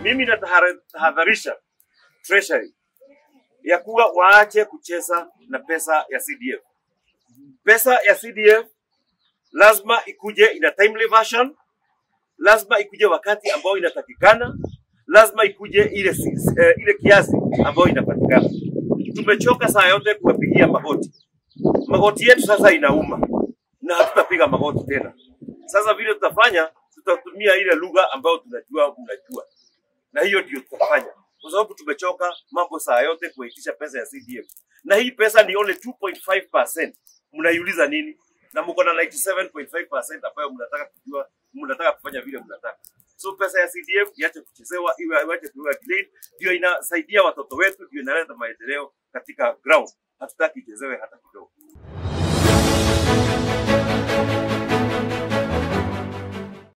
mimi natahadharisha treasury ya kuwa waache kucheza na pesa ya CDF. Pesa ya CDF lazima ikuje ina timely version, lazima ikuje wakati ambao inatakikana, lazima ikuje ile, si- eh, ile kiasi ambayo inapatikana. Tumechoka saa yote kuwapigia magoti, magoti yetu sasa inauma na hatutapiga magoti tena. Sasa vile tutafanya, tutatumia ile lugha ambayo tunajua mnajua, na hiyo ndio tutafanya, kwa sababu tumechoka mambo saa yote kuitisha pesa ya CDF, na hii pesa ni only 2.5%. Mnaiuliza nini? Na mko na 97.5% ambayo mnataka kujua, mnataka kufanya vile mnataka. So pesa ya CDF iache kuchezewa, iwe iache kuwa delayed, ndio inasaidia watoto wetu, ndio inaleta maendeleo katika ground. Hatutaki ichezewe hata kidogo.